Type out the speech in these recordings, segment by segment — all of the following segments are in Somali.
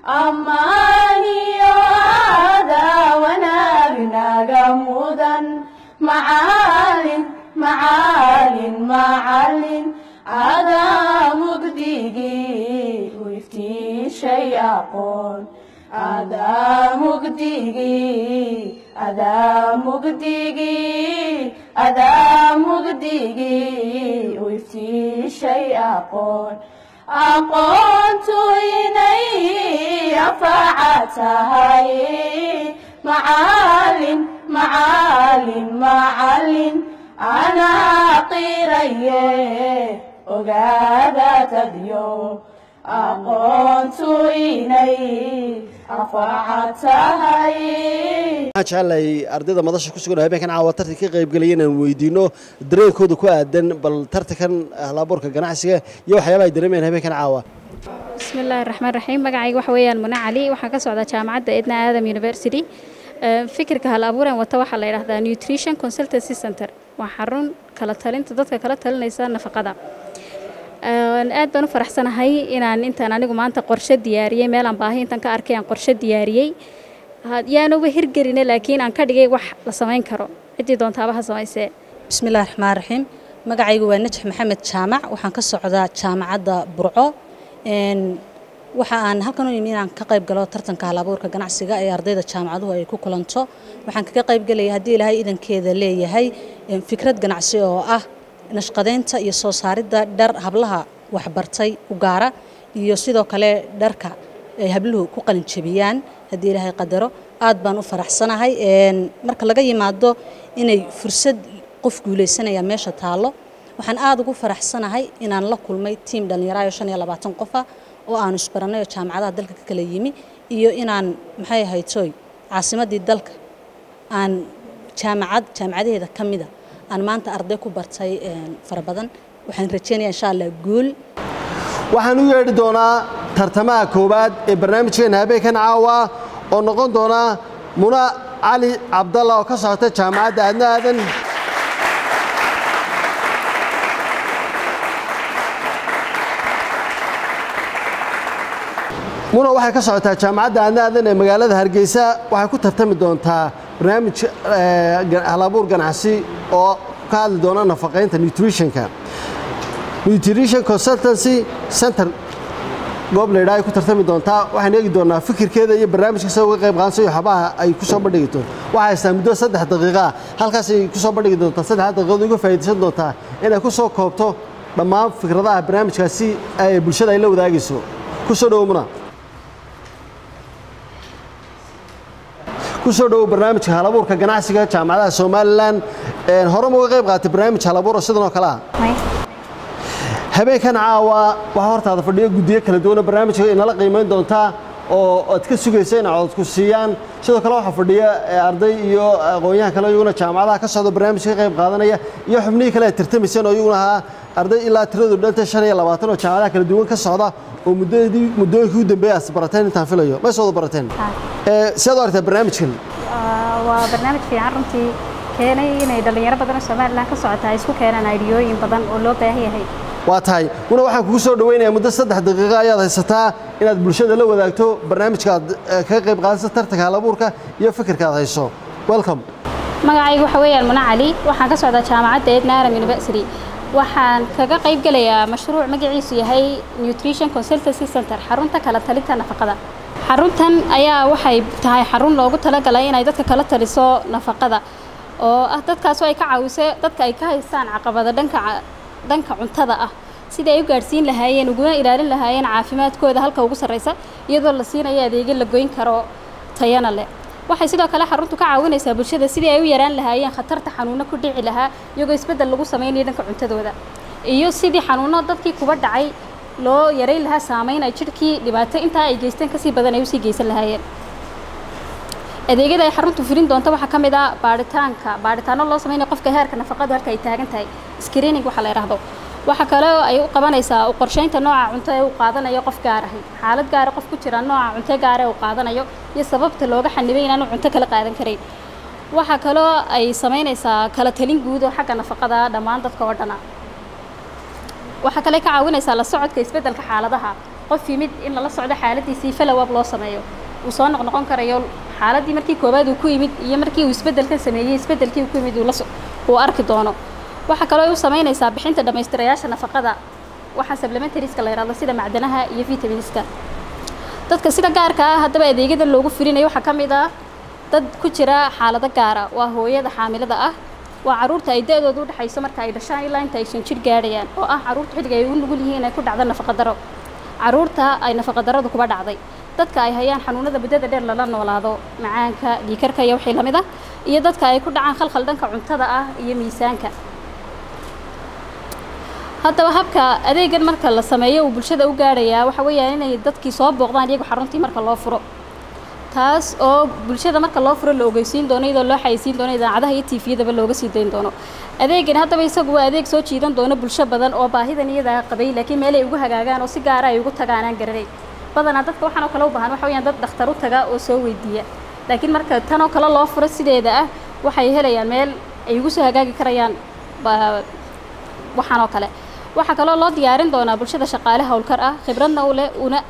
ammaaniyo aadaa wanaagnaga mudan macaalin macaalin macalin adaa mugdigii u iftiishay aqoon adaa mugdigii adaa mugdigii adaa mugdigii u iftiishay aqoon aqoontu inay anfaca tahay macaalin macaalin macalin anaa qiraye ogaada tadyo aqoontu inay anfaca tahay waxaan jecelahay ardayda madasha ku sugan oo habeenkan caawa tartanka ka qaybgelaya inaan weydiino dareenkooda ku aadan bal tartankan halabuurka ganacsiga iyo waxyaabaha ay dareemayaan habeenkan caawa bismi illaahi raxmaan raxiim magacayga waxa weeyaan mune cali waxaan ka socdaa jaamacadda edna aadam university fikirka hal abuuran wata waxaa la yidhahdaa nutrition consultancy center waa xarun kala talinta dadka kala talinaysa nafaqada aad baan u faraxsanahay inaan intaan anigu maanta qorshe diyaariyey meelaan baahi intaan ka arkay aan qorshe diyaariyey yaanuba hirgeline laakiin aan ka dhigay wax la samayn karo ciddii doontaaba ha samaysee bismillahi raxmaan raxiim magacaygu waa najax maxamed jaamac waxaan ka socdaa jaamacadda burco waxa aan halkan u yimi inaan ka qayb galo tartanka halabuurka ganacsiga ee ardayda jaamacaduhu ay ku kulanto waxaan kaga qayb gelaya haddii ilaahay idankeeda leeyahay fikrad ganacsi oo ah nashqadeynta iyo soo saaridda dhar hablaha waxbartay u gaara iyo sidoo kale dharka ay habluhu ku qalinjabiyaan haddii ilaahay qadaro aad baan u faraxsanahay marka laga yimaado inay fursad qof guulaysanaya meesha taallo waxaan aad ugu faraxsanahay inaan la kulmay tiim dhallinyaraayo shan iyo labaatan qofa oo aanu isbarannay oo jaamacadaha dalka ka kala yimi iyo inaan maxay ahaytoy caasimaddii dalka aan jaamacad jaamacadaheeda ka mida aan maanta arday ku bartay fara badan waxaan rajeynaya insha allah guul waxaan u yeedhi doonaa tartamaha koowaad ee barnaamijkeena habeenkan caawa oo noqon doona muna cali cabdalla oo ka socota jaamacadda aadna aadan muna waxay ka socotaa jaamacadda aadna aadan ee magaalada hargeysa waxay ku tartami doontaa barnaamij halabuur ganacsi oo ka hadli doona nafaqaynta nutritionka nutrition consultancy center goob la yidhaha ay ku tartami doontaa waxaan eegi doonaa fikirkeeda iyo barnaamijka sida uga qayb qaansa iyo xabaha ay ku soo bandhigi doonto waxay haystaa muddo saddex daqiiqa ah halkaasay ku soo bandhigi doontaa saddex daqiiqood uga faa'iidaysan doontaa inay ku soo koobto dhammaan fikradaha barnaamijkaasi ay bulshada ay la wadaagayso ku soo dhowo muna ku soo dhowow barnaamijka halabuurka ganacsiga jaamacadaha somalilan hore ma uga qayb qaatay barnaamij halabuura sidan oo kale ah habeenkan caawa waxaa hortaada fadhiyo guddiyo kala duwana barnaamijka inala qiimayn doontaa oo aad ka sugaysa in cododku siiyaan sidoo kale waxaa fadhiya arday iyo aqoon-yahan kale iyaguna jaamacadaha ka socda barnaamijka ka qayb qaadanaya iyo xubnihii kale ay tartamayseen oo iyaguna ahaa arday ilaa tiradu dhanta shan iyo labaatan oo jaamacadaha kala duwan ka socda oo muddadii muddooyinkii u dambeeyay aad barateen intaan filayo ma soo wada barateen sidaad u aragtaa barnaamijkan waa barnaamij fiican runtii keenay inay dhallinyaro badan oo somalilan ka socota ay isku keenaan aidiyooyin badan oo loo baahan yahay waa tahay muna waxaan kugu soo dhawaynayaa muddo saddex daqiiqa ayaad haysataa inaad bulshada la wadaagto barnaamijka aad kaga qayb qaadaysa tartanka halabuurka iyo fikirka aad hayso welcome magacaygu waxa weeyaan muna cali waxaan ka socdaa jaamacadda edna aram university waxaan kaga qayb gelayaa mashruuc magaciisu yahay nutrition consultancy center xarunta kala talinta nafaqada xaruntan ayaa waxay tahay xarun loogu talagalay inay dadka kala taliso nafaqada oo ah dadkaasoo ay ka caawiso dadka ay ka haystaan caqabada dhanka dhanka cuntada ah sidai ay u gaadhsiin lahaayeen uguna ilaalin lahaayeen caafimaadkooda halka ugu sarreysa iyadoo la siinayo adeegyo la goyn karo tayana leh waxay sidoo kale xaruntu ka caawinaysaa bulshada sidii ay u yaraan lahaayeen khatarta xanuuno ku dhici lahaa iyagoo isbeddel lagu samaynayo dhanka cuntadooda iyo sidii xanuuno dadkii kuba dhacay loo yarayn lahaa saameyn ay jidhkii dhibaato intaa ay geysteen kasii badan ay usii geysan lahaayeen adeegyada ay xaruntu fulin doonto waxaa ka mid ah baaritaanka baaritaano loo samaynayo qofka heerka nafaqadu halka ay taagan tahay screening waxa la yidhaahdo waxaa kale oo ay u qabanaysaa u qorsheynta nooca cunto ee uu qaadanayo qof gaar ahi xaalad gaara qof ku jira nooca cunto gaara ee uu qaadanayo iyo sababta looga xanibay inaanu cunto kala qaadan karayn waxaa kaloo ay samaynaysaa kala talin guud oo xagga nafaqada dhammaan dadka oo dhana waxaa kale ka caawinaysaa la socodka isbeddelka xaaladaha qof yimid in lala socdo xaaladiisii follow up loo sameeyo uu soo noqnoqon karayo xaaladii markii koowaad uu ku yimid iyo markii uu isbeddelkan sameeyey isbeddelkii uu ku yimid uu la so- uu arki doono waxaa kaloo ay u samaynaysaa bixinta dhammaystirayaasha nafaqada waxaa supplementarieska la yidhahdo sida macdanaha iyo vitaminiska dadka sida gaarka ah haddaba adeegyada loogu fulinayo waxaa ka mid ah dad ku jira xaalado gaara waa hooyada xaamilada ah waa caruurta ay da-dooda u dhexayso marka ay dhashaan ilaa inta ay shan jir gaadhayaan oo ah caruurta xilliga ay u nugul yihiin inay ku dhacdo nafaqadaro caruurta ay nafaqadaradu kuba dhacday dadka ay hayaan xanuunada muddada dheer lala noolaado macaanka dhiikarka iyo wixii lamid ah iyo dadka ay ku dhacaan khalkhal dhanka cuntada ah iyo miisaanka haddaba habka adeegan marka la sameeyo uu bulshada u gaadhayaa waxa weeyaan inay dadkii soo booqdaan iyagu xaruntii marka loo furo taas oo bulshada marka loo furo la ogeysiin doono iyadoo loo xayeysiin doono idaacadaha iyo tiifiyadaba looga sii dayn doono adeegani haddaba isagu waa adeeg soo jiidan doono bulsho badan oo baahidan iyadaa qabay laakiin meel ay ugu hagaagaan oo si gaara ay ugu tagaan aan garanay badanaa dadka waxaan oo kale u baahan waxa weeyaan dad dhakhtar u taga oo soo weydiiya laakiin marka tan oo kale loo furo sideeda ah waxay helayaan meel ay ugu soo hagaagi karayaan ba- waxaan oo kale waxaa kaloo loo diyaarin doonaa bulshada shaqaale howlkar ah khibradna u leh una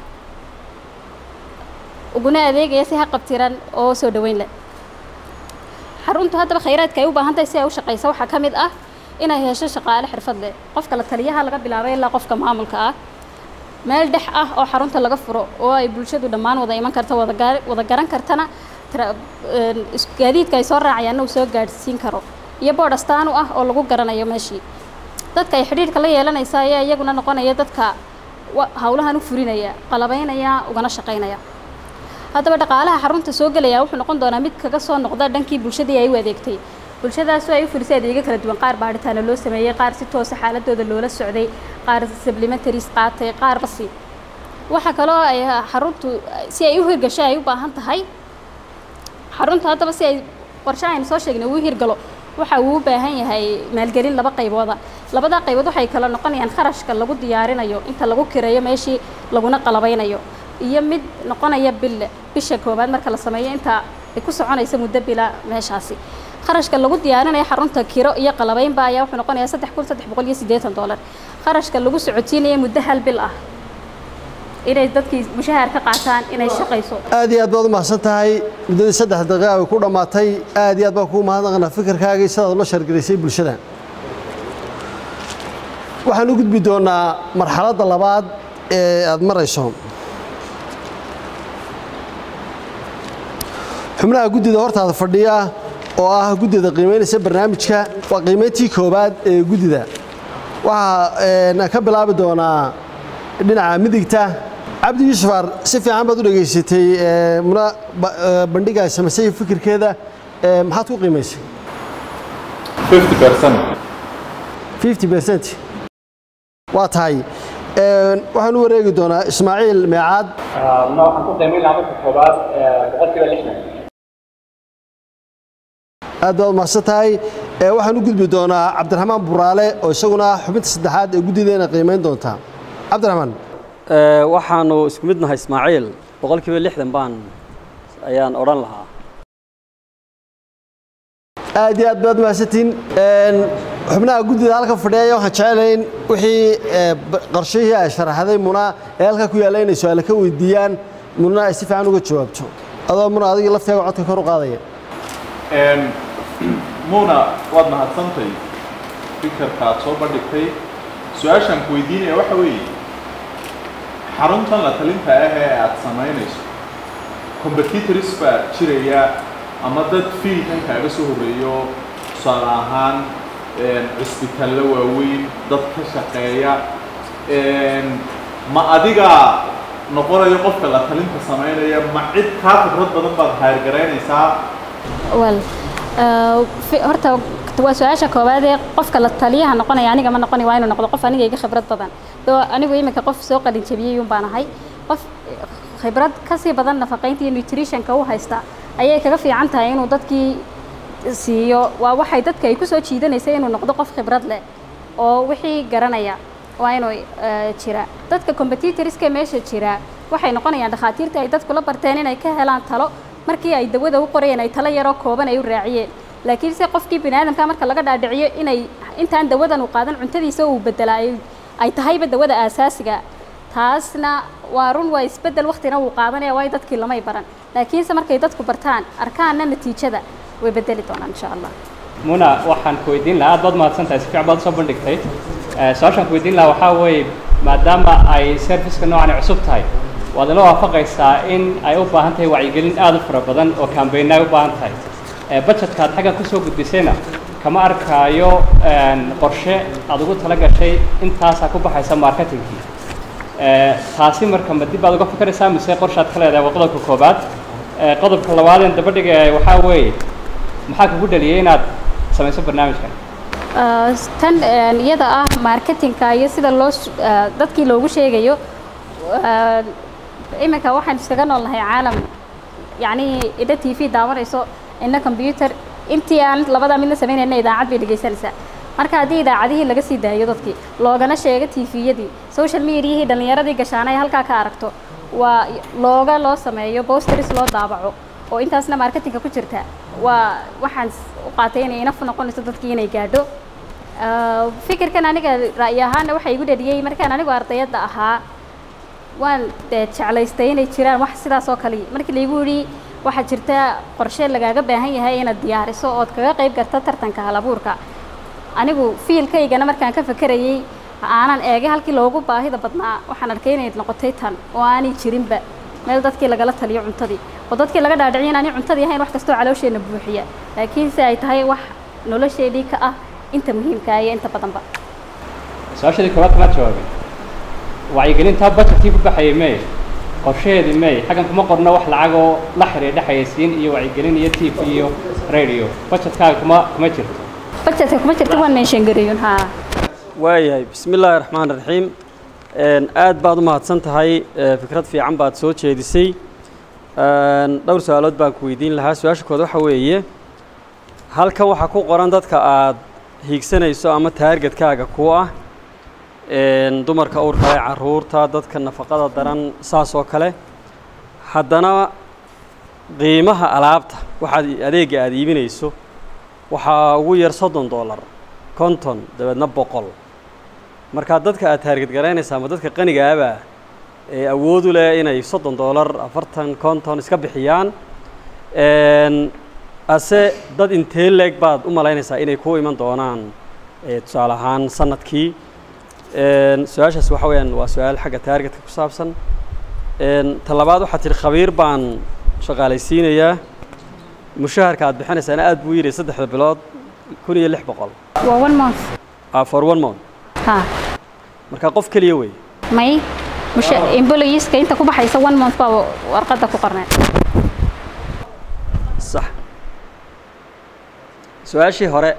uguna adeegaya si haqabtiran oo soo dhaweyn leh xaruntu haddaba khayraadka ay u baahan tahay si ay u shaqayso waxaa ka mid ah inay hesho shaqaale xirfad leh qofka la taliyaha laga bilaabay ilaa qofka maamulka ah meel dhex ah oo xarunta laga furo oo ay bulshadu dhammaan wada iman karto wada gaar- wada garan kartana tra- een, is- gaadiidka ay soo raacayaanna uu soo gaadhsiin karo iyo boodh astaan u ah oo lagu garanayo meeshii dadka ay xidhiirka la yeelanaysa ayaa iyaguna noqonaya dadka wa- hawlahan u fulinaya qalabaynaya ugana shaqaynaya haddaba dhaqaalaha xarunta soo gelaya wuxuu noqon doonaa mid kaga soo noqda dhankii bulshadii ay u adeegtay bulshadaasoo ay u fulisay adeegyo kala duwan qaar baadhitaano loo sameeyey qaar si toosa xaaladooda loola socday qaar supplementaries qaatay qaar basi waxaa kaloo ay xaruntu si ay u hirgasho ay u baahan tahay xarunta haddaba si ay qorshe aynu soo sheegnay uu hirgalo waxa uu u baahan yahay maalgelin laba qaybooda labada qaybood waxay kala noqonayaan kharashka lagu diyaarinayo inta lagu kireeyo meeshii laguna qalabaynayo iyo mid noqonaya bil bisha koowaad marka la sameeyo inta ay ku soconaysa muddo bila meeshaasi kharashka lagu diyaarinayo xarunta kiro iyo qalabaynba ayaa wuxuu noqonayaa saddex kun saddex boqol iyo siddeetan doolar kharashka lagu socotiinayo muddo hal bil ah inay dadkii mushahaar ka qaataan inay shaqayso aad iyo aad baad u mahadsan tahay muddadii saddex daqiiqa ay ku dhammaatay aad iyo aad baan kugu mahadnaqanaa fikirkaaga iyo sidaad ula shargaraysay bulshada waxaan u gudbi doonaa marxaladda labaad ee aad marayso xubnaha guddida hortaada fadhiya oo ah guddida qiimaynaysa barnaamijka waa qiimayntii koowaad ee guddida waxaa een, ka bilaabi doonaa dhinaca midigta cabdi yuusuf ar si fiican baad u dhegaysatay ee, muna ba- ee, bandhiga ay samaysay fikirkeeda ee, maxaad ku qiimaysay 50% 50 percent waa tahay Een, waxaan u wareegi doonaa ismaaciil meecaad ma waxaan ku qiimayn lahaa marka koobaad boqolkiiba lixdan aad baad umahadsan tahay Ee, waxaan u gudbi doonaa cabdiraxmaan buraale oo isaguna ah xubinta saddexaad ee guddideena qiimayn doonta cabdiraxmaan Ee, waxaanu isku mid nahay ismaaciil boqolkiiba lixdan baan ayaan odhan lahaa aad iyo aad baad mahadsantiin Een, xubnaha guddida halka fadhiya waxaan jecelahay in wixii ee, b- qorshihii ay sharaxday muna ee halka ku yaalla inay su-aale ka weydiiyaan muna ay si fiican uga jawaabto adoo muna adiga lafteega codka kor u qaadaya Een, muuna waad mahadsantay fikirka aad soo bandhigtay su-aashaan ku weydiinaya waxa weeye xaruntan la talinta ah ee aad samaynayso competitors baa jiraya ama dad fiilkan kaaga soo horreeyo tusaale ahaan een, cisbitaallo waaweyn dad ka shaqeeya een, ma adiga noqonayo qofka la talinta samaynaya ma cid kaa khibrad badan baad hayrgaraynaysaa wel eh, fi- horta waa su-aasha koowaad ee qofka la taliyaha noqonaya aniga ma noqoni waa inuu noqdo qof aniga iga khibrad badan doo anigu iminka qof soo qalin jabiyey un baan ahay qof khibrad kasii badan nafaqaynta iyo nutritionka u haysta ayay kaga fiican tahay inuu dadkii siiyo waa waxay dadka ay kusoo jiidanaysa inuu noqdo qof khibrad leh oo wixii garanaya waa inuu eh, jira dadka competitorska meesha jira waxay noqonayaan dhakhaatiirta ay dadku la barteen inay ka helaan talo markii ay dawada u qorayeen ay talo yaroo kooban ay u raaciyeen laakiin se qofkii bini aadamka marka laga dhaadhiciyo inay intaan dawadan uu qaadan cuntadiisa uu bedelaa ay- ay tahayba dawada aasaasiga taasna waa run waa isbeddel waqtina wuu qaadanaya waayo dadkii lamay baran laakiinse markay dadku bartaan arkaanna natiijada way bedeli doonaan insha allah muna waxaan ku weydiin lahaa aad baad mahadsantahay si fiican baad usoo bandhigtay Eh, su-aashaan ku weydiin lahaa waxaa weeye maadaama ay serviceka noocan ay cusub tahay waad ila waafaqaysaa in ay u baahan tahay wacyigelin aad u fara badan oo kambayna ay u baahan tahay Eh, budgetka aad xaggan kusoo gudbisayna kama arkaayo een, qorshe aad ugu tala gashay intaasaa ku baxaysa marketingkii Eh, taasi marka ma dib baad uga fikiraysaa mise qorshaad ka leedahay waa qodobka koobaad Eh, qodobka labaadeen dabadhiga waxaa weeye maxaa kugu dhaliyay inaad samayso barnaamijkan Ah, tan een, iyada ah marketingka iyo sida loo s- ah, dadkii loogu sheegayo ah, iminka waxaan iskaga noolnahay caalam yacni idha t v daawanayso ina combyuter intii aan labada midna samaynayna idaacad bay dhegaysanaysaa marka haddii idaacadihii laga sii daayo dadkii loogana sheego tviyadii social mediahii dhallinyaradii gashaana ay halkaa ka aragto waa looga loo sameeyo bosteris loo daabaco oo intaasna marketingka ku jirta waa waxaan s- u qaatay inay inaf noqonayso dadkii inay gaadho Ah, fikirkan aniga ra'yi ahaana waxaa igu dhaliyey markaan anigu ardayadda ahaa waan dee jeclaystay inay jiraan wax sidaas oo kale markii laygu yidhi waxaa jirta qorshe lagaaga baahan yahay inaad diyaariso ood kaga qayb garta tartanka halabuurka anigu fiilkaygana markaan ka fakerayey aanan eegay halkii loogu baahida badnaa waxaan arkay inay noqotay tan oo aanay jirinba meel dadkii lagala taliyo cuntadii oo dadkii laga dhaadhiciyo inaanay cuntadii ahayn wax kastoo caloosheenna buuxiya laakiinse ay tahay wax nolosheedii ka ah inta muhiimka ah iyo inta badanba su-aashadii koowaad kamaad jawaabin wacyigelintaa budgetkii ku baxayay may qorshaheedii may xaggan kuma qorno wax lacagoo la xiriidha xayeysiin iyo wacyigelin iyo tv iyo radio budgetkaaga kuma kuma jirto budgetka kuma jirta waan meeshan garayun haa waayahay bismi illaahi raxmaan raxiim Een, aad baad u mahadsan tahay ee, fikrad fiican baad soo jeedisay Een, dhowr su-aalood baan ku weydiin lahaa su-aasha kood waxa weeye halkan waxaa ku qoran dadka aad hiigsanayso ama taargetkaaga ku ah Een, dumarka uurka ee caruurta dadka nafaqada daran saas oo kale haddana qiimaha alaabta waxaad adeega aad iibinayso waxaa ugu yar soddon dollar konton dabeedna boqol markaa dadka aad taarget garaynaysa ama dadka qanigaaba ee awood u leh inay soddon dollar afartan konton iska bixiyaan Een, ase dad intee leeg baad u malaynaysaa inay ku iman doonaan ee, tusaale ahaan sanadkii Een, su-aashaas waxa weeyaan waa su-aal xagga taargetka ku saabsan Een, ta labaad waxaad tihi khabiir baan shaqaalaysiinayaa mushaharka aad bixinaysaana aad buu yidhi saddexda bilood kun iyo lix boqol waa one month ah, for one month haa marka qof keliya wey may musha employeeska inta ku baxaysa one month baa warqadda ku qorneed sax su-aashii hore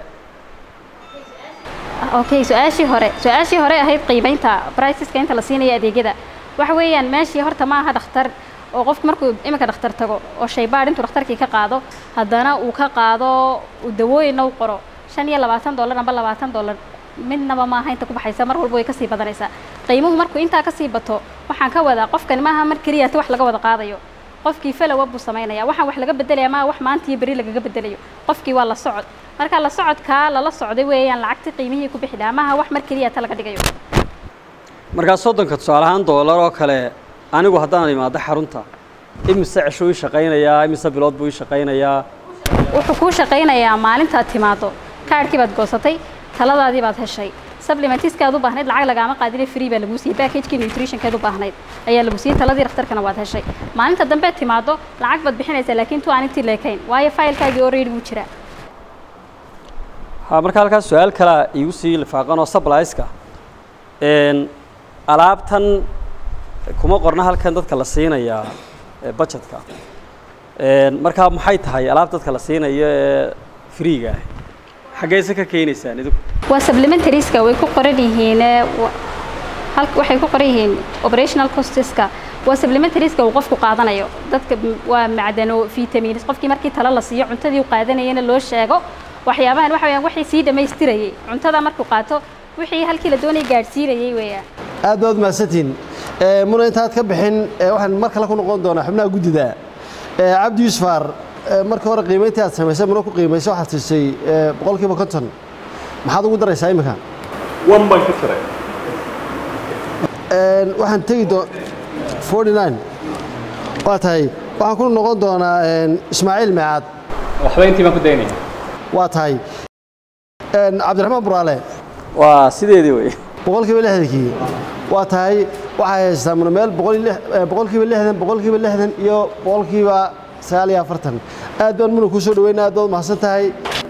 okay su-aashii hore su-aashii hore ahayd qiimeynta priceska inta la siinayo adeegyada waxa weeyaan meeshii horta ma aha dhakhtar oo qofku markuu iminka dhakhtar tago oo shaybaadh intuu dhakhtarkii ka qaado haddana uu ka qaado uu dawooyinna u qoro shan iyo labaatan dollar amba labaatan dollar midnaba maaha inta ku baxaysa mar walba way kasii badanaysaa qiimuhu markuu intaa kasii bato waxaan ka wadaa qofkani maaha mar keliya wax laga wada qaadayo qofkii falowa buu samaynaya waxaan wax laga bedelaya maa wax maanta iyo beri lagaga bedelayo qofkii waa la socod marka la socodkaa lala socday weeyaan lacagtii qiimihii ku bixi lahaa maaha wax mar keliya ta laga dhigayo markaa soddonka tusaale ahaan doolar oo kale anigu haddaan imaado xarunta imise ceshuu ii shaqaynayaa imise bilood buu ii shaqaynayaa wuxuu kuu shaqaynayaa maalintaad timaado kaadhkii baad goosatay taladaadii baad heshay supplementiskaad u baahnayd lacag lagaama qaadine free baa laguu siiyey packagekii nutritionkeed u baahnayd ayaa lagu siiyey taladii dhakhtarkana waad heshay maalinta dambe timaado lacag baad bixinaysaa laakiin tu aan intii leekayn waayo faylkaagii already wuu jiraa ha marka halkaas su-aal kalea iigu sii lifaaqan oo sublaiska alaabtan kuma qorna halkan dadka la siinayaa ee budgetka markaa maxay tahay alaab dadka la siinayo ee freega ah xaggeyse ka keenaysaan idinku waa supplementarieska way ku qoran yihiin ee, wa- halka waxay ku qoran yihiin operational costeska waa supplementarieska uu qofku qaadanayo dadka m- waa macdano vitamins qofkii markii talo la siiyo cuntadii uu qaadanayana loo sheego waxyaabahan waxa weeyaan wixii sii dhammaystirayay cuntada markuu qaato wixii halkii la doonayay gaadhsiinayay weeyaan aad baad mahadsantihiin Eh, muna intaad ka bixin eh, waxaan mar kale ku noqon doonaa xubnaha guddida Eh, cabdi yuusufar eh, markii hore qiimayntii aad samaysay muna ku qiimaysay waxaad siisay eh, boqolkiiba konton maxaad ugu daraysaa iminka wan baan ka jiray Een, waxaan tegi doon 49 waa tahay waxaan ku noqon doonaa een, ismaaciil meecaad waxba intii baan ku daynaya waa tahay Een, cabdiraxmaan buraale waa sideedii wey boqolkiiba lixdankii waa tahay waxay haystaa munameel boqol iyo lix- eh, boqolkiiba lixdan boqolkiiba lixdan iyo boqolkiiba sagaal iyo afartan aad baan muna kuu soo dhaweynaa aad baad mahadsan tahay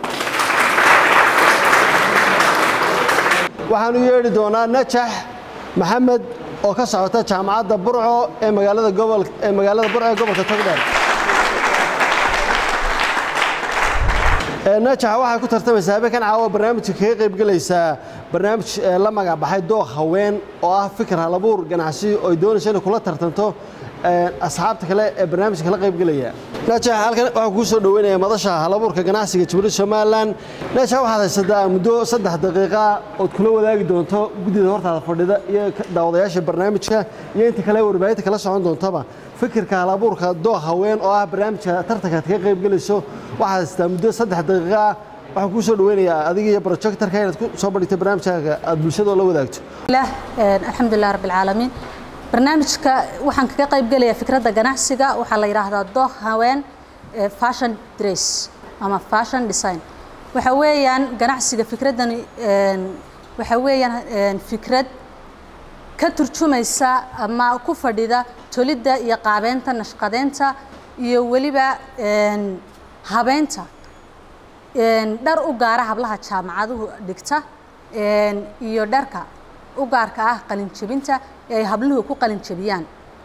waxaan u yeedhi doonaa najax maxamed oo ka socota jaamacadda burco ee magaalada gobol ee magaalada burco ee gobolka togdheer Ee, najax waxay ku tartamaysaa habeenkan caawa barnaamijka kaga qaybgelaysaa barnaamij ee, la magac baxay dooq haween oo ah fikir halabuur ganacsi oo ay doonayso inay kula tartanto ee, asxaabta kale ee barnaamijka kala qaybgelaya najax halkan waxaan kuu soo dhaweynaya madasha halabuurka ganacsiga jamhuuriyadda somalilan najax waxaad haysataa muddo saddex daqiiqa ood kula wadaagi doonto guddida hortaada fadhida iyo ka- daawadayaasha barnaamijka iyo inta kale warbaahinta kala socon doontaba fikirka halabuurka dooq haween oo ah barnaamijka tartanka aad kaga qaybgelayso waxaad haysataa muddo saddex daqiiqa ah waxaan kuu soo dhaweynayaa adiga iyo projectorka inaad ku soo bandhigto barnaamijkaaga aad bulshada la wadaagto lah alxamdu lilah rabbi alcaalamiin barnaamijka waxaan kaga qayb gelayaa fikradda ganacsiga waxaa la yidhaahdaa dooh haween eh, fashion dress ama fashion design waxa weeyaan ganacsiga fikraddani een, waxa weeyaan een, fikrad ka turjumaysa ama ku fadhida tolidda iyo qaabeynta nashqadeynta iyo weliba een, habeynta een, dhar u gaara hablaha jaamacaduhu dhigta een, iyo dharka u gaarka ah qalinjebinta ee ay habluhu ku qalinjebiyaan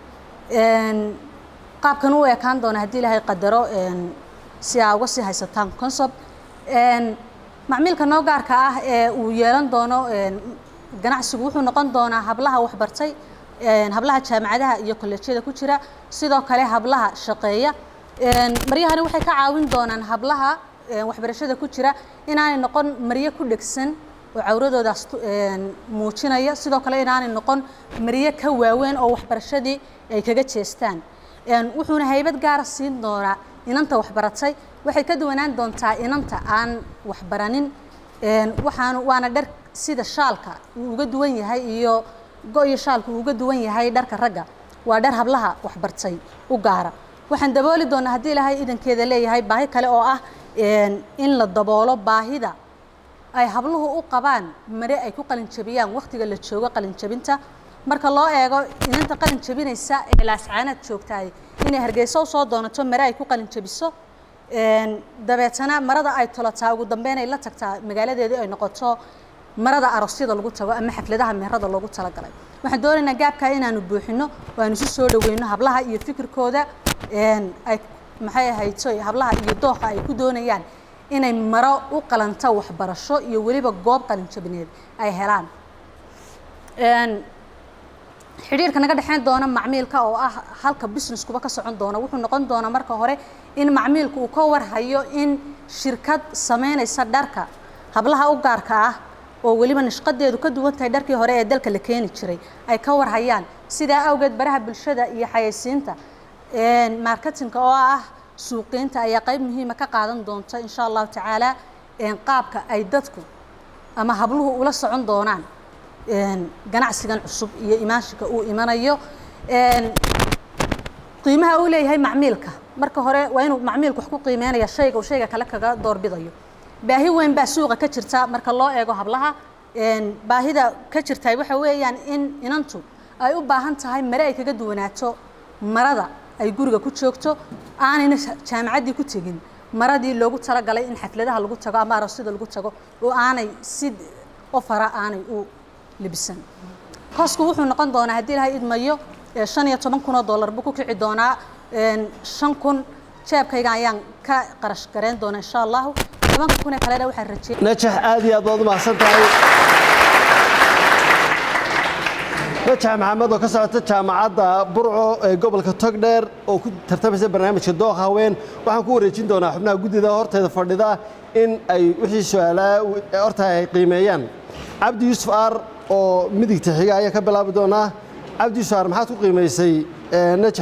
Een, qaabkan u ekaan doona haddii ilaahay qadaro een, si aa uga sii haysataan concept Een, macmiilka noo gaarka ah ee uu yeelan doono een, ganacsigu wuxuu noqon doonaa hablaha waxbartay een, hablaha jaamacadaha iyo kolleejyada ku jira sidoo kale hablaha shaqeeya Een, maryahani waxay ka caawin doonaan hablaha een, waxbarashada ku jira inaanay noqon maryo ku dhegsan oo cawradoodaas tu- een, muujinaya sidoo kale inaanay noqon maryo ka waaweyn oo waxbarashadii ay kaga jeestaan Een, wuxuuna haybad gaara siin doonaa inanta waxbaratay waxay ka duwanaan doontaa inanta aan waxbaranin Een, waxaan waana dhar sida shaalka uu uga duwan yahay iyo go iyo shaalka uu uga duwan yahay dharka ragga waa dhar hablaha waxbartay u gaara waxaan dabooli doonaa haddii ilaahay idankeeda leeyahay baahi kale oo ah een, in la daboolo baahida ay habluhu u qabaan mare ay ku qalin jabiyaan wakhtiga la joogo qalin jabinta marka loo eego inanta qalin jabinaysa ee laascaanaad joogtaay inay hargeysa u soo doonato mare ay ku qalin jabiso Een, dabeetana marada ay tolataa ugu dambeyn ay la tagtaa magaaladeedii ay noqoto marada aroosyada lagu tago ama xafladaha meherada loogu talagalay waxaan doonaynaa gaabkaa inaanu buuxino oo aanu isu soo dhaweyno hablaha iyo fikirkooda een, ay maxay ahayto hablaha iyo dooqa ay ku doonayaan inay maro u qalanta waxbarasho iyo weliba goob qalin jabineed ay helaan Een, xidhiirka naga dhexeyn doona macmiilka oo ah halka businesskuba ka socon doona wuxuu noqon doonaa marka hore in macmiilku uu ka warhayo in shirkad sameynaysa dharka hablaha u gaarka ah oo weliba nashqadeedu ka duwan tahay dharkii hore ee dalka la keeni jiray ay ka warhayaan sidaa awgeed baraha bulshada iyo xayeysiinta een, marketingka oo ah suuqiinta ayaa qayb muhiima ka qaadan doonta insha allahu tacaala een, qaabka ay dadku ama habluhu ula socon doonaan een, ganacsigan cusub iyo imaanshinka uu imanayo Een, qiimaha uu leeyahay macmiilka marka hore waa inuu macmiilku wax ku qiimeynaya shayga uu shayga kale kaga doorbidayo baahi weyn baa suuqa ka jirta marka loo eego hablaha Een, baahida ka jirta waxa weeyaan in inantu ay u baahan tahay mare ay kaga duwanaato marada ay guriga ku joogto aanayna jaamacaddii ku tegin maradii loogu talagalay in xafladaha lagu tago ama aroosyada lagu tago oo aanay si ofara aanay u libisan koosku wuxuu noqon doonaa haddii ilaahay idmayo ee shan iyo toban kun oo dollar buu ku kici doonaa Een, shan kun jeebkayga ayaan ka qarash gareyn doonaa insha allahu tobanka kun ee kalena waxaan rajey najax aad iyo aad baad u mahadsan tahay najax maxamed oo ka socota jaamacadda burco ee gobolka togdheer oo ku tartamaysa barnaamijka dooq haween waxaan ku wareejin doonaa xubnaha guddida horteeda fadhida in ay wixii su-aalaa horta ay qiimeeyaan cabdi yuusuf aar oo midigta xiga ayaa ka bilaabi doonaa cabdi yuusuf aar maxaad ku qiimaysay eh, najax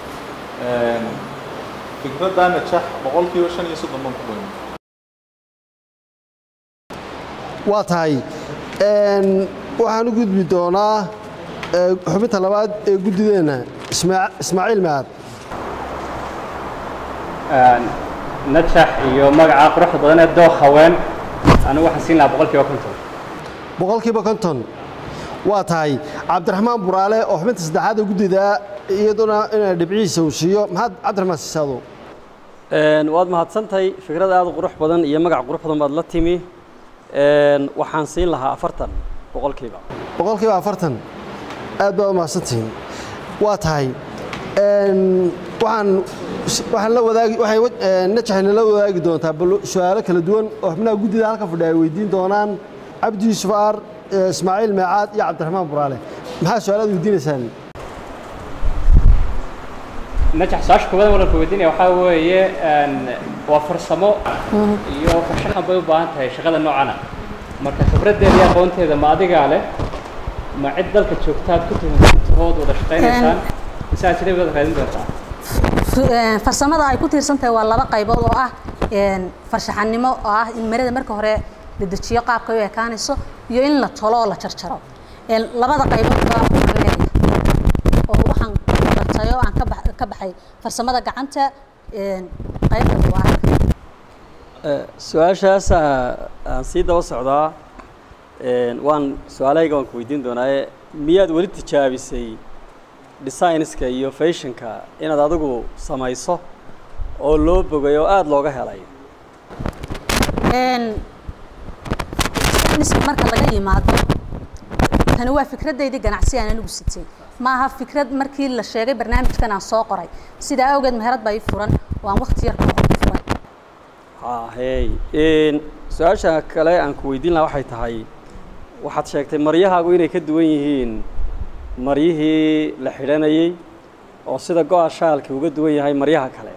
fikradda najax boqolkiiba shan iyo soddon baan ku qiimay waa tahay Een, waxaan u gudbi doonaa ee, xubinta labaad ee guddideenna Ismaa- ismaaciil macaad najax iyo magaca quruxda badan ee dooq haween anigu waxaan siin lahaa boqolkiiba konton boqolkiiba konton waa tahay cabdiraxmaan buraale oo xubinta saddexaad ee guddida iyaduna inay dhibcihiisa uu siiyo maxaad cabdiraxmaan siisaado Een, waad mahadsantahay fikrad aad u qurux badan iyo magac qurux badan baad la timi Een, waxaan siin lahaa afartan boqolkiiba boqolkiiba afartan aad baad u mahadsantihiin waa tahay Een, waxaan waxaan la wadaagi waxay wa- een, najaxayna la wadaagi doontaa bal su-aalo kala duwan oo xubnaha guddida halka fadhiya ay weydiin doonaan cabdi yuusuf aar ee, ismaaciil meecaad iyo cabdiraxmaan buraale maxaa su-aalaad weydiinaysaan najax su-aasha koowaad walan ku weydiinaya waxaa weeye een, waa farsamo iyo farshaxan bay u baahan tahay shaqada noocana marka khibraddeeda iyo aqoonteeda ma adigaa leh ma cid dalka joogtaad ku tuhuntood wada shaqaynaysaan mise aad sidee wada raadin doontaa F- een, farsamada ay ku tiirsan tahay waa laba qaybood oo ah een, farshaxanimo oo ah in marada marka hore la dejiyo qaabka ay u ekaanayso iyo in la tolo oo la jarjaro Een, labada qaybood baa ku leeyahay oo waxaan bartay oo aan ka bax- ka baxay farsamada gacanta een, qaybta duwaarka Ee, su-aashaas aa- aan sii daba socdaa Een, waan su-aalahayga waan ku weydiin doonaaye miyaad weli tijaabisay designska iyo fashionka inaad adigu samayso oo loo bogay oo aada looga helay Een, fitness marka laga yimaado tani waa fikradeydii ganacsi aan anigu sitay ma aha fikrad markii la sheegay barnaamijkan aan soo qoray sidaa awgeed meherad baa ii furan oo aan waqti yar ka hor ku furay hey Een, su-aasha kale aan ku weydiin lahaa waxay tahay waxaad sheegtay maryahaagu inay ka duwan yihiin maryihii la xidhanayey oo sida go-a shaalki uga duwan yahay maryaha kale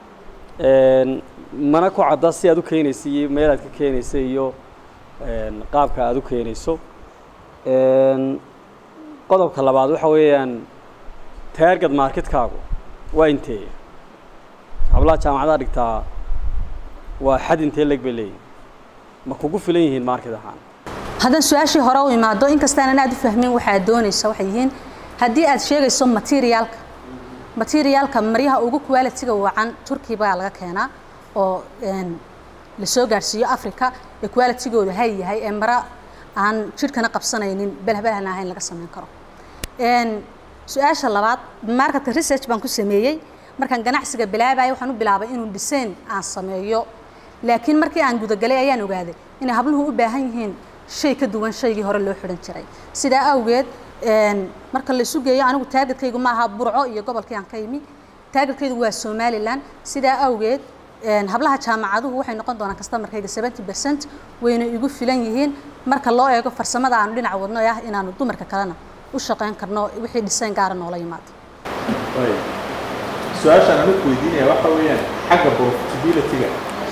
Een, mana ku cadda si aad u keenaysa iyo meel aad ka keenaysa iyo een, qaabka aad u keenayso Een, qodobka labaad waxa weeyaan target marketkaagu waa intee hablaha jaamacadaha dhigtaa waa xad intee leg bay leeyihin ma kugu filan yihiin market ahaan haddaan su-aashii hore u imaado inkastaanan aad u fahmin waxaad doonaysa waxay yihiin haddii aad sheegayso materiaalka materiaalka maryaha ugu quality-ga wacan turkey baa laga keenaa oo een, la soo gaarsiiyo africa ee quality-gooda hay yahay ee mara aan jidhkana qabsanaynin belhbelhana ahayn laga samayn karo Een, su-aasha labaad marketka research baan ku sameeyey markaan ganacsiga bilaabaya waxaan u bilaabay inuu design aan sameeyo laakiin markii aan gudagalay ayaan ogaaday inay habluhu u baahan yihiin shay ka duwan shaygii hore loo xidhan jiray sidaa awgeed een, marka la isu geeyo anigu taargetkaygu ma aha burco iyo gobolkii aan ka yimi taargetkaygu waa somalilan sidaa awgeed een, hablaha jaamacaduhu waxay noqon doonaan customerkayga 70 percent wayna igu filan yihiin marka loo eego farsamada aanu dhinac wadno ee ah inaanu dumarka kalena u shaqayn karno wixii design gaara noola yimaado Right. su-aashaan anigu weydiinaya waxa weeyaan xagga profitability-ga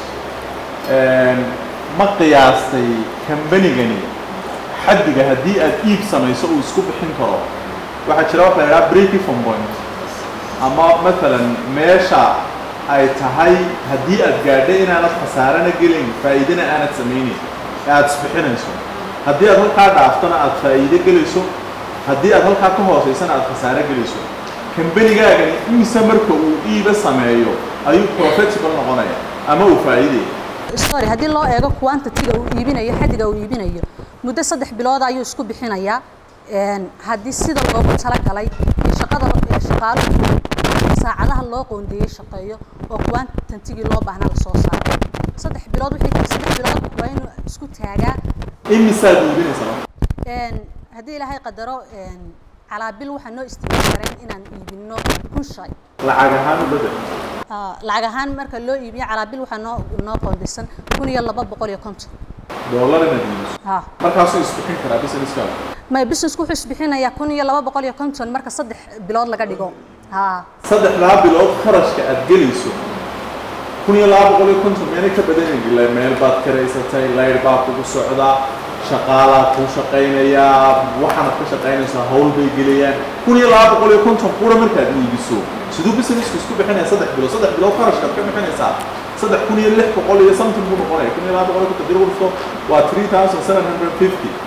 Een, ma qiyaastay kambanigani xaddiga haddii aad iib samayso uu isku bixin karo waxaa jira waxa la yidhaha break even point ama matalan meesha ay tahay haddii aad gaadho inaanad khasaarana gelin faa'iidana aanad samaynin ee aad isbixinayso haddii aad halkaa dhaaftona aad faa'iido gelayso haddii aad halkaa ka hoosaysana aad khasaaro gelayso kambanigaagani imise marka uu iiba sameeyo ayuu profitable noqonaya ama uu faa'iidaya sorry haddii loo eego quantity-ga uu iibinayo xaddiga uu iibinayo muddo saddex bilood ayuu isku bixinayaa Een, haddii sida loogu talagalay iyo shaqada iyo shaqaaluhu saacadaha loo qoondeeyey shaqeeyo oo quantity-gii loo baahnaa lasoo saaro saddex bilood wixii saddex bilood waa inuu isku taagaa imisaad iibinaysa marka Een, haddii ilaahay qadaro een, calaa bil waxaa noo isticmaali kareen inaan iibino kun shay lacag ahaan u bedel Ah, lacag ahaan marka loo iibiyo calaa bil waxaa noo noo qoondaysan kun iyo laba boqol iyo konton dollar inaad iibiso ha markaasuu isbixin karaa businesskaaga may businessku wuxuu isbixinayaa kun iyo laba boqol iyo konton marka saddex bilood laga dhigo ha saddexdaa bilood kharashka aad gelayso kun iyo laba boqol iyo konton meelay ka badanaynin ila meel baad karaysatay layr baa kugu socdaa shaqaalaa kuu shaqaynayaa waxaanad ka shaqaynaysaa hawl bay gelayaan kun iyo laba boqol iyo konton qura markaad iibiso siduu businessku isku bixinaya saddex bilood saddex bilood kharashkaad ka bixinaysaa saddex kun iyo lix boqol iyo something buu noqonaya kun iyo laba boqol iyo konton diro dhufto waa three thousand seven hundred fifty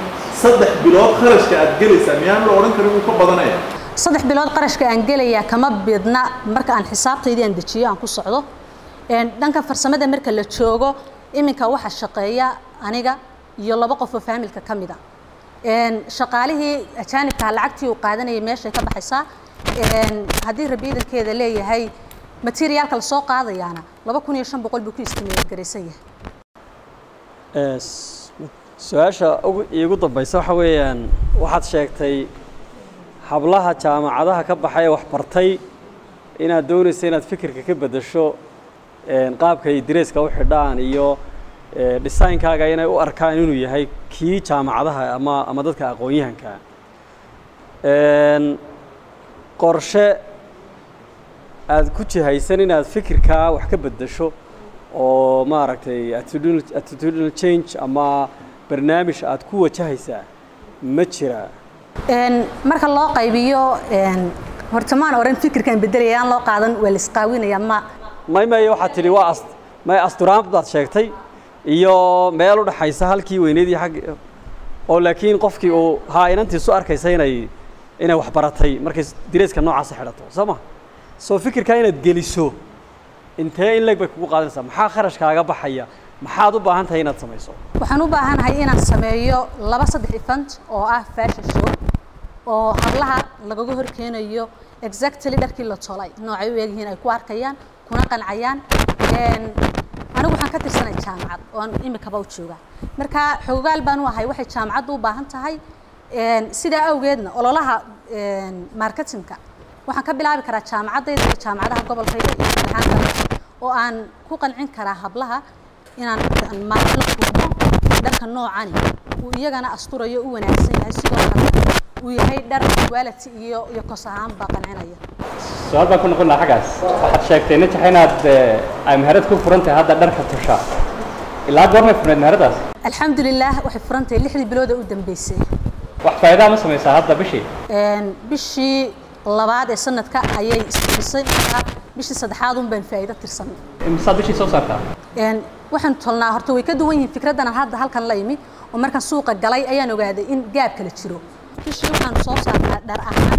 saddex bilood kharashka aad gelaysaa miyaan la odhan karin wuu ka badanaya saddex bilood qarashka aan gelayaa kama bidna marka aan xisaabtaydii aan dejiyo aan ku socdo Een, dhanka farsamada marka la joogo iminka waxa shaqeeya aniga iyo laba qof oo faamilka ka mid a Een, shaqaalihii ajaanibka lacagtii uu qaadanayay meeshay ka baxaysaa Een, haddii rabiidankeeda leeyahay materiaalka lasoo qaadayaana laba kun iyo shan boqol buu ku istimeeyad garaysan yahay Ee, s- su-aasha ugu- iigu dambaysa waxa weeyaan waxaad sheegtay hablaha jaamacadaha ka baxay ee wax bartay inaad doonaysa inaad fikirka ka beddesho een, qaabka ay dareeska u xidhaan iyo ee, designkaaga inay u arkaan inuu yahay kii jaamacadaha ama ama dadka aqoon-yahanka Een, qorshe aad ku jihaysan inaad fikirkaa wax ka beddesho oo maaragtay attitudinal attitudinal change ama barnaamij aad ku wajahaysaa ma jiraa Een, marka loo qaybiyo een, horta maan oran fikirkan bedelaya aan loo qaadan waa la isqaawinaya ma may may waxaad tidhi waa as may asturaamad baad sheegtay iyo meel u dhaxaysa halkii weyneydii xag oo laakiin qofkii uu haa inantiisu arkaysa inay inay wax baratay markay direeska noocaasa xidhato soo ma soo fikirkaa inaad geliso intee in leeg bay kugu qaadanaysaa maxaa kharashkaaga baxaya maxaad u baahan tahay inaad samayso waxaan u baahanahay inaan sameeyo laba saddex event oo ah fashion show oo hablaha lagaga hor keenayo exactly dharkii la tolay noocay u egyihiin ay ku arkayaan kuna qancayaan Een, anigu waxaan ka tirsanay jaamacad oo aan imikaba u joogaa marka xogaal baan u ahay waxay jaamacaddu u baahan tahay Een, sidaa awgeedna ololaha een, marketingka waxaan ka bilaabi karaa jaamacaddayda iyo jaamacadaha gobolkayga iyo imtixaanka oo aan ku qancin karaa hablaha inaan aan maalin la kulmo dharka noocani uu iyagana asturayo u wanaagsan yahay sidoo kale uu yahay dhar quality iyo iyo kos ahaanba qancinaya su-aal baan ku noqon lahaa xaggaas waxaad sheegtay najax inaad eh, ay meherad ku furan tahay hadda dharka tusha ilaa goormay furneed meheradaas alxamdulilah waxay furan tahay lixdii bilood ee u dambeysay wax faa'iidaa ma samaysaa hadda bishii Een, bishii labaad ee sanadka ayay isbisay markaa bishii saddexaad un baan faa'iido tirsanay imisaad bishii soo saartaa Een, waxaan tolnaa horta way ka duwan yihiin fikraddan aan hadda halkan la imi oo markaan suuqa galay ayaan ogaaday in gaab kala jiro bishii waxaan soo saarnaa dhar ahaan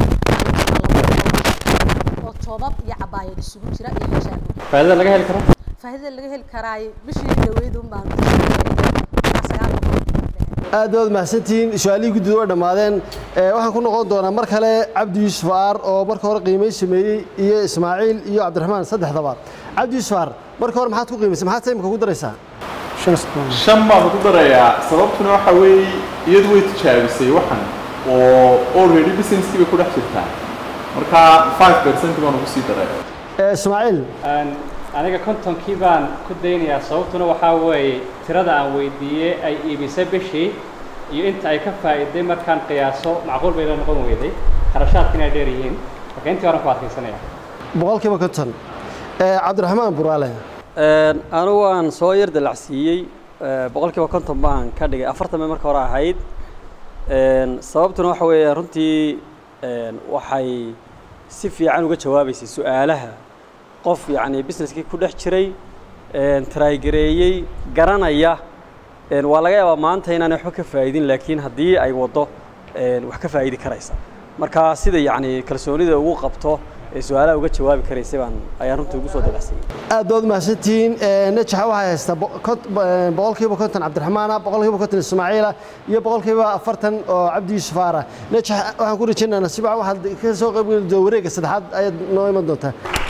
oo toobab iyo cabaayad isugu jira iyo xijaabo faa'iidada laga heli karo faa'iidada laga heli karaayo bishii dhaweyd un baan sagaal boqol aad baad mahadsantihiin su-aalihii guddida way dhammaadeen Ee, waxaan ku noqon doonaa mar kale cabdi yuusuf aar oo marka hore qiimeyn sameeyey iyo ismaaciil iyo cabdiraxmaan saddexdaba cabdi yuusuf aar marka hore maxaad ku qiimaysay maxaad imika ku daraysaa shan baan ku darayaa sababtuna waxa weeye iyadu way tijaabisay waxan oo already businesskii bay ku dhex jirtaa marka five percent baan ugu sii daray Ee, ismaaciil Aan- aniga kontonkii baan ku daynayaa sababtuna waxaa weeye tirada aan weydiiyey ay iibisay bishii iyo inta ay ka faa'iiday markaan qiyaaso macquul bay la noqon weyday kharashaadka inay dheer yihiin marka intii horan ku adkaysanaya boqolkiiba konton Ee, cabdiraxmaan buraale Een, anigu waan soo yar dalacsiiyey ee, boqolkiiba konton baan ka dhigay afartan bay marka hore ahayd Een, sababtuna waxa weeye runtii een, waxay si fiican uga jawaabaysay su-aalaha qof yacni businesskii ku dhex jiray een, trygareeyey garanaya een, waa laga yaabaa maanta inaanay waxba ka faa'iidin laakiin haddii ay waddo een, wax ka faa'idi karaysa marka sida yacni kalsoonida ugu qabto ee su-aalaha uga jawaabi karaysay baan ayaan runtii ugu soo dalacsiyey aad baad mahadsantihiin Ee, najaxa waxay haystaa bo- kont- ee, boqolkiiba konton cabdiraxmaana boqolkiiba konton ismaaciila iyo boqolkiiba afartan oo cabdi yuusuf aara najax waxaan ku rajaynayaa nasiib wacan waxaad ka soo qayb geli doontaa wareegga saddexaad ayaad noo iman doontaa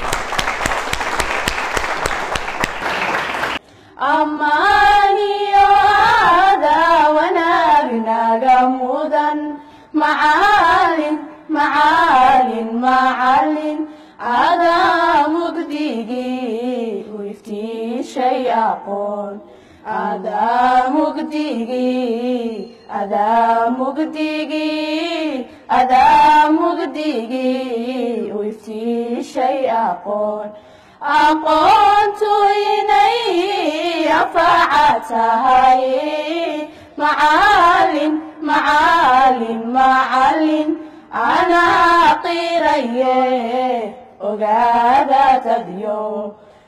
ammaaniyo adaawanaagnaga mudan macaalin macaalin macalin adaa mugdigii u iftiishay aqoon adaa mugdigii adaa mugdigii adaa mugdigii u iftiishay aqoon aqoontu inay anfaca tahay macaalin macaalin macalin anaa qiraye ogaada tadyo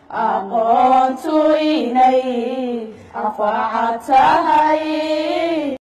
aqoontu inay anfaca tahay